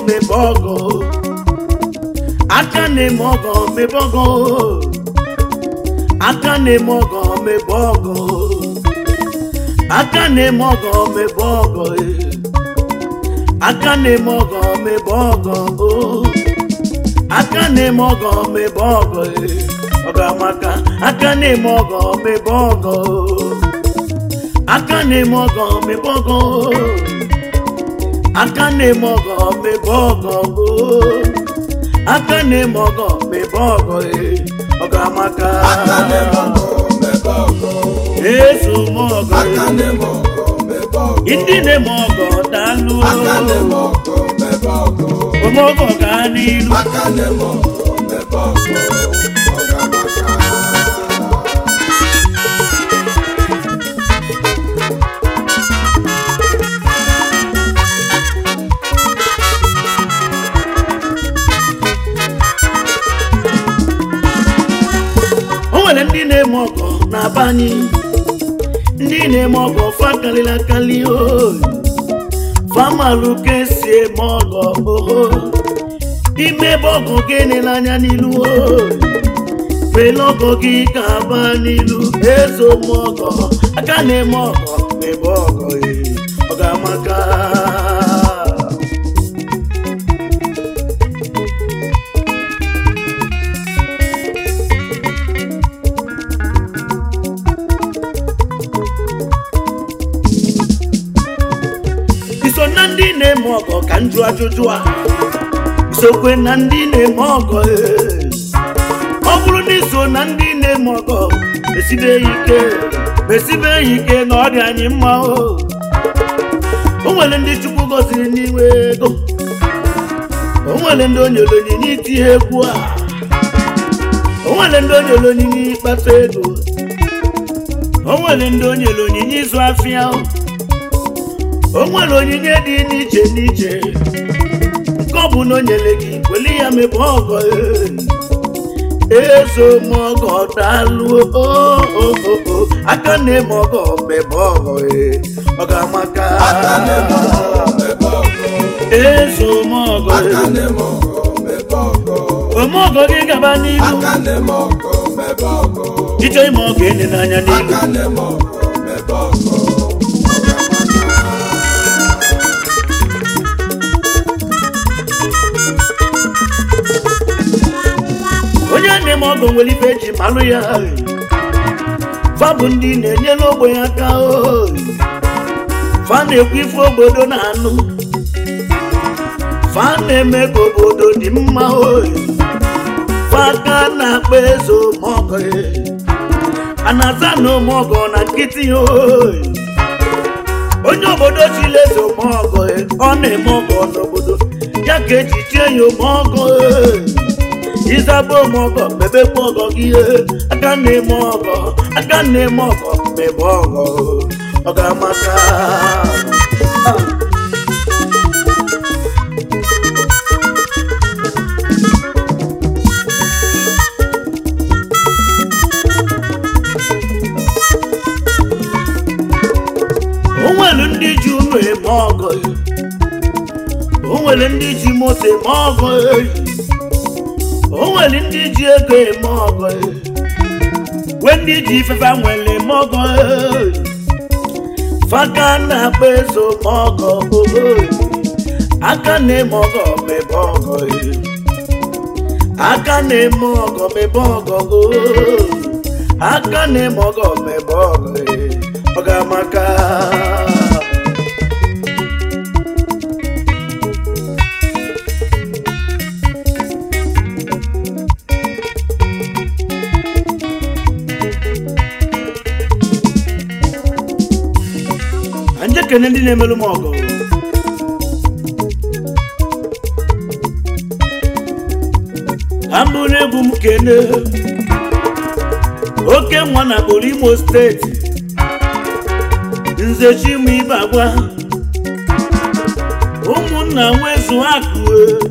mebe ọgọ aka na-eme ọgọ mebe ọgọ aka na-eme ọgọ mebe ọgọ aka na-eme ọgọ mebe ọgọ eh. aka na-eme ọgọ mebe ọgọ oh. aka na-eme ọgọ mebe ọgọ eh. ọgọ amaka aka na-eme ọgọ mebe ọgọ oh. aka na-eme ọgọ mebe ọgọ oh. aka na-eme ọgọ mebe ọgọ oh. aka na-eme ọgọ mebe ọgọ eh. ọgọ amaka aka na-eme ọgọ mebe ọgọ eso m ọgọ aka eh. na-eme ọgọ mebe ọgọ ndị na-eme ọgọ daalụ aka na-eme ọgọ mebe ọgọ omọgọ gaa n'ilu aka na-eme ọgọ mebe ọgọ ọga maka o nwere ndị na-eme ọgọ na-aba anyị ndị na-eme ọgọ fa karịrị akarị oyi famalụ ka esi eme ọgọ oho ime ebe ọgọ gị nele anya n'ilu oyi fele ọgọ gị ka aba n'ilu ezo m ọgọ aka na-eme ọgọ ebe ọgọ ee, ọ ga-amaka iso na ndị na-eme ọgọ ka njụ ajụjụ a isokwe na ndị na-eme ọgọ ee. ọ bụrụ na iso na ndị na-eme ọgọ mesibe ya ike mesibe ya ike na ọ dị anyị mma o o nwere ndị chukwu gọziri n'iwe ego o nwere ndị o nyere onyinye itinye egwu a o nwere ndị o nyere onyinye ịkpata ego o nwere ndị o nyere onyinye ịzụ afịa o o nwere onyinye dị n'iche n'iche nke ọ bụ na o nyere gị weli ya mebe ọgọ ezo m ọgọ daalụ o, o, o, o. aka na-eme ọgọ mebe ọgọ ee, ọ ga-amaka aka na-eme ọgọ mebe ọgọ ezo m ọgọ aka na-eme ọgọ mebe ọgọ ome ọgọ gị gaba n'ihu aka na-eme ọgọ mebe ọgọ ịchọ ime ọgọ ene n'anya n'ihu aka na-eme ọgọ mebe ọgọ onye na-eme ọgọ nwere ife eji malụ ya fa bụ ndị na-enyere ogbenye aka o. fa na-ekwu ife obodo na-anụ fa na-eme ka obodo dị mma o. fa ka na-akpa eze ụmụọgọ a na-aza na ụmụọgọ na nkịtị o. onye obodo chile eze ụmụọgọ ọ na-eme ọgọ n'obodo ya ka eji tie ya ụmụọgọ ịzaba ụmụọgọ mebekwa ọgọ gị ihe aka na-eme ọgọ aka na-eme ọgọ mebe ọgọ ọ ga-amaka o nwere ndị ji unu eme ọgọ o nwere ndị ji moto eme ọgọ o nwere ndị ji ego eme ọgọ wee ndị ji ifefe nwere eme ọgọ faka na-akpa ezo ma ọgọ aka na-eme ọgọ mebe ọgọ aka na-eme ọgọ mebe ọgọ aka na-eme ọgọ mebe ọgọ ọ ga-amaka anyị ekene ndị na-emelụ m ọgụ ka m bụrụ egwu m kene oke nwa na kpụrụ imo steeti nze chimu ibe agwa ụmụnna nwezu akụ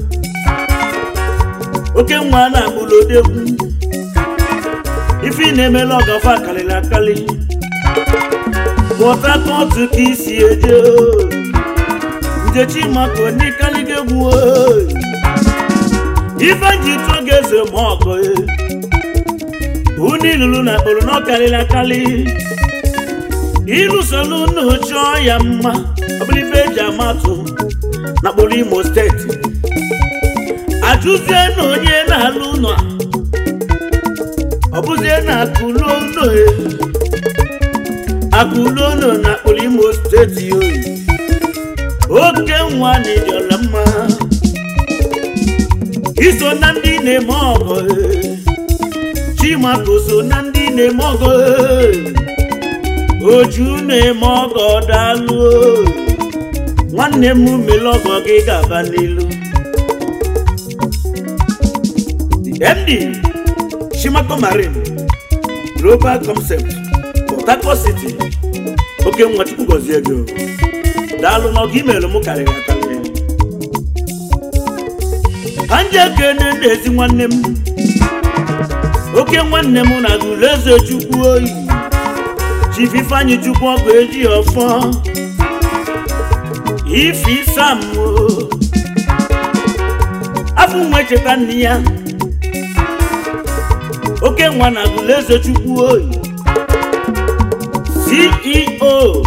oke nwa na agbụrụ odegwu ife ị na-emela ọgafa karịrị akarị port harcourt ka isi eje izechi maka onye kaliga egwu oyi. ife ji tụọ ga-eze ma ọgọ e. unu ilulu na akpụrụ na ọkarịrị akarị ịlụsolu unu chọọ ya mma ọ bụrụ ife eji amatụ na kpụrụ imo steeti ajụzie na onye na-alụ ụlọ a, ọ bụzie na akụlu ụlọ e. akụlu ụlọ na kpụrụ imo steeti oyi oke nwa na ịdịọla mma iso na ndị na-eme ọgọ e. chimaka so na ndị na-eme ọgọ e. oju na-eme ọgọ daalụ o. nwanne m mele ọgọ gị ga-aba n'ilu md chimako marine global concept port harcourt city oke nwa chukwu gọzie gị o. daalụ n'ọgụ imeelụ m karịrị akarị ka nje kene na-ezi nwanne m oke nwanne m na gụleze chukwu oyi chief ifeanyị chukwu ọgụ eji ọfọ ife isam o. afọ nwa echeta nne ya oke nwa na gụleze chukwu oyi ceo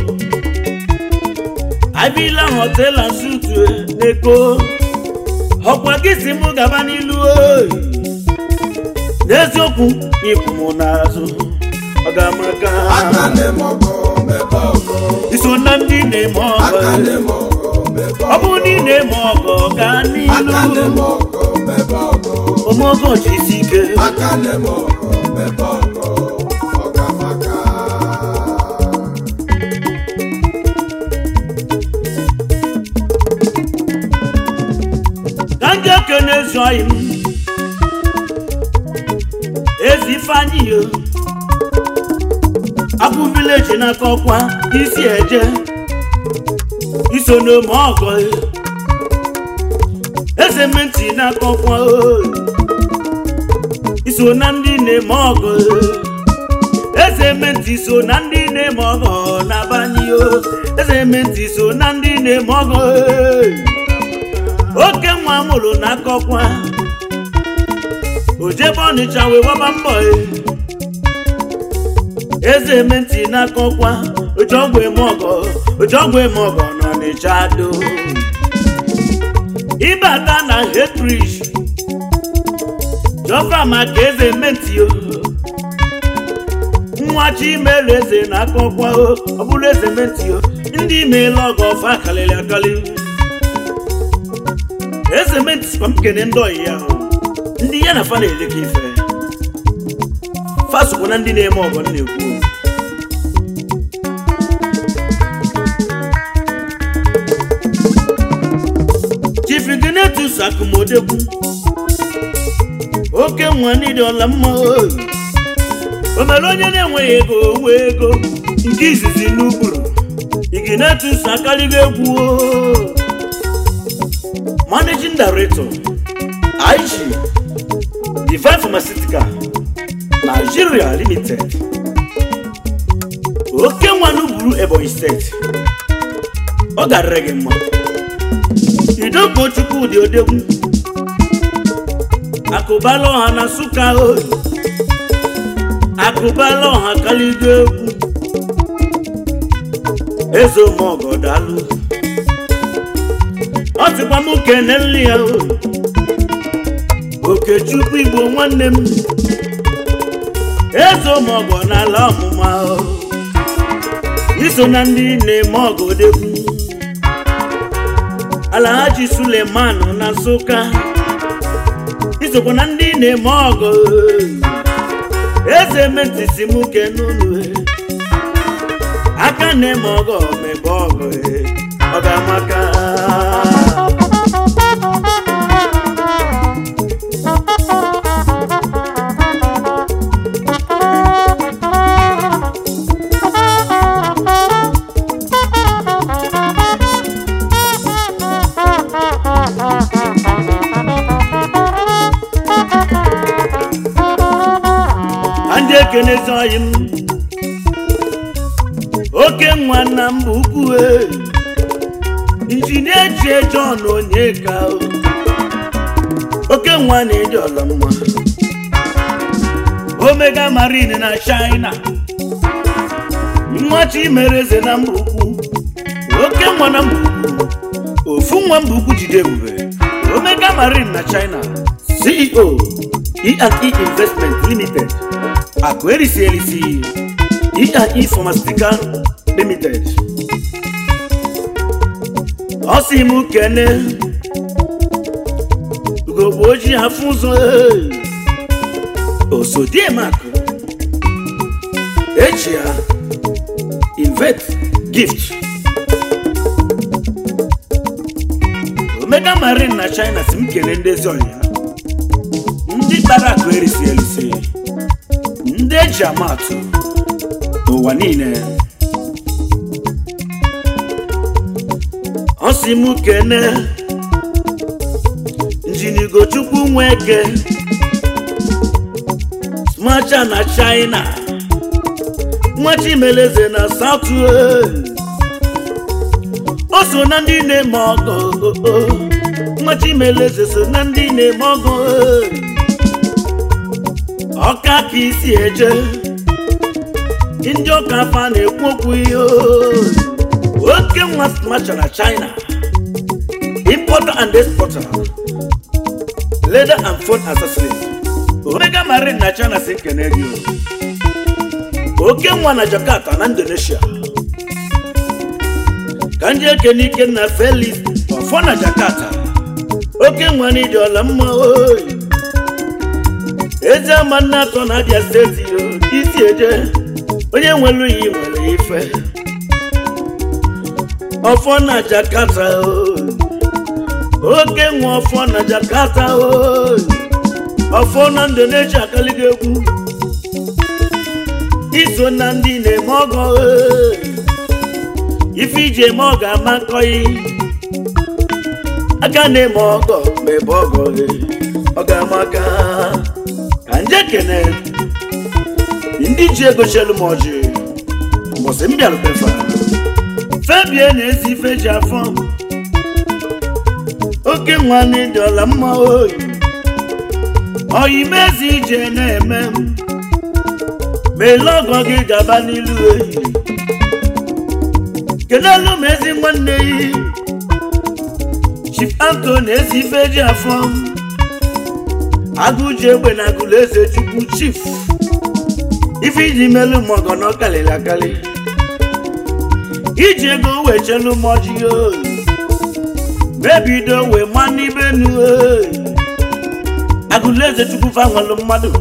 abila hotel and suit n'eko ọkwa gị si mụ gaba n'ilu oyi n'eziokwu n'ikwu m n'azụ ọ ga-amaka aka na-eme ọgọ mebe ọgọ iso na ndị na-eme aka ọgọ na-eme ọgọ mebe ọ bụrụ na ị na-eme ọgọ gaa aka n'ilu na-eme ọgọ mebe ọgọ omeogo ji isi ike aka na-eme ọgọ mebe ọgọ ọ ga-amaka ka ndị okenye ezuoghị m ezi ifeanyị yo abụ vileji n'aka ọkwa isi eje iso n'ome ọgọ e. eze menti n'aka ọkwa o. iso na ndị na-eme ọgọ e. eze menti so na ndị na-eme ọgọ n'abanye o eze menti so na ndị na-eme ọgọ e. oke nwa mụrụ n'aka ọkwa ojebe ọnịcha wee gbaba mbọ e. eze eme ntị n'aka ọkwa oji ọgwụ eme ọgọ oji ọgwụ eme ọgọ n'ọnịcha do ịbata na hetrish jọfa maka eze eme ntị o nwa chimere eze n'aka ọkwa o ọ bụrụ eze eme ntị o ndị imeela ọgọ ọfa kalịrị akali eze menti sikwa m kene ndị ọyị ya ahụ ndị ya na fa na-eleka ife fa sokwa na ndị na-eme ọgọ m na-ekwu chief Ignatius akụmodegwu oke nwa n'ịdị ọla mma oyi o mere onye na-enweghị ego owe ego nke izizi n'ukpuru Ignatius akarịgo egwu o managing director IG Divine Pharmaceutical Nigeria Limited oke nwanụ buru Ebonyi steeti ọ garịrị gị mma idoko Chukwudị odegwu akụbala ọha na Nsụka oyi akụbala ọha kaligo egwu eze omeọgọ daalụ ọ sịkwa m kene nri ya o okechukwu igbo nwanne m eze ụmụọgọ n'ala ọmụma o iso na ndị na-eme ọgọ odegwu alahaji suleman na nsụka isokwa na ndị na-eme ọgọ eze metisi m kenunu aka na-eme ọgọ mebe ọgọ ọ ga-amaka ndị ekenezi ọyị m oke nwa nna m bụ ukwu e injinia ejie john onyeka oke nwa na-eji ọla mma omega marine na china nwachi mere eze na mba ukwu oke nwa na mba ukwu ofu nwa mba ukwu jide ebube omega marine na china ceo e&e investment limited akụ erisi erisi e&e pharmaceutical limited ọ sị m kene ugogbe ojii afụ ụzọ ee. osodiemakụ echi ya invest gift omega marine na china si m kele ndezi ọhịa ndị kpara akụ erisi erisi ndị eji amatụ n'ụwa niile ọ sị m kene njinigochukwu nweke smacha na china nwachimeleze na south o so na ndị na-eme ọgọ nwachimeleze so na ndị na-eme ọgọ ọka ka isi eje ndị ọka afa na-ekwu okwu ihe oke nwa smacha na china importer and exporter leather and phone accessories omega marine na china si nkene gị o. oke nwa na jakarta na indonesia ka ndị ekene ikenna felix ọfọ na jakarta oke nwa na ịdị ọla mma oyi eze ama nna atọ na abịa steeti o isi eje onye nwere iyi nwere ife ọfọ na jakarta oyi oke nwa ọfọ na jakarta oyi ọfọ na indonesia akaligo egwu iso na ndị na-eme ọgọ ee. ife iji eme ọgọ ama nkọyi aka na-eme ọgọ ma ebe ọgọ ee. ọ ga-ama aka ka nje kene ndị ji ego chelu m ọjị mbọsị m bịarutefa febie na-ezi ife ji afọ oke nwa na ịdị ọla mma oyi oyimezi ije na-eme m meele ọgọ gị gaba n'ilu eyi kelelu m ezi nwanne yi chief anto na ezi ife ji afọ agụji egbe na agụlụ eze chukwu chief ife iji melu m ọgọ na ọkalịla akali iji ego wee chelu m ọjị oyi mebido wee ma n'ibe nu oyi agụlụ eze chukwu fanwalụ mmadụ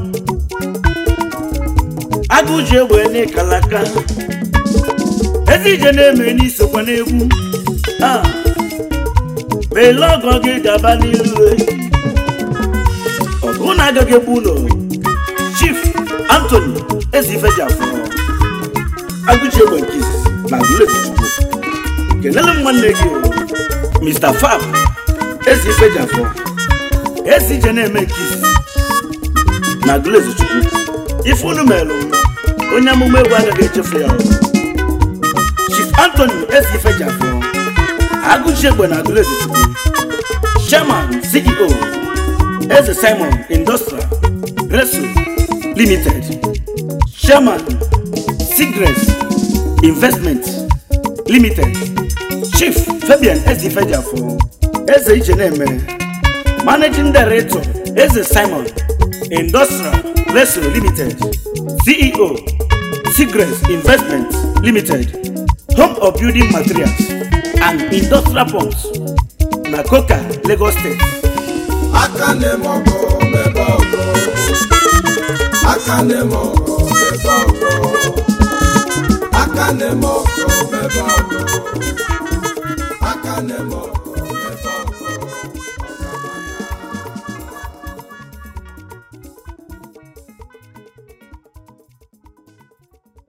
agụ ji egbe n'ịkalaka ezi ije na-eme n'isokwa n'egwu a meele ọgọ gị gaba n'ilu eyi ọgụ na agaghị egbu ụlọ chief anthony ezifejafọ agụji egbe nke izizi na agụlụ eze chukwu kelele m nwanne gị o, mr fab ezifejafọ ezi ije na-eme nke izizi na agụlụ eze chukwu ife unu melụ onye amụma egwu agaghị echefu ya o. chief anthony ezifejafọ agụji egbe na agụlụ eze chukwu chairman ceo eze simon industrial reso limited chairman sigres investment limited chief fabian ezifejafọ eze iche na-eme managing director eze simon industrial reso limited ceo sigres investment limited home of building materials and industrial pumps na coca lagos state aka na-eme ọgọ mebe ọgọ aka na-eme ọgọ mebe ọgọ aka na-eme ọgọ mebe ọgọ aka na-eme ọgọ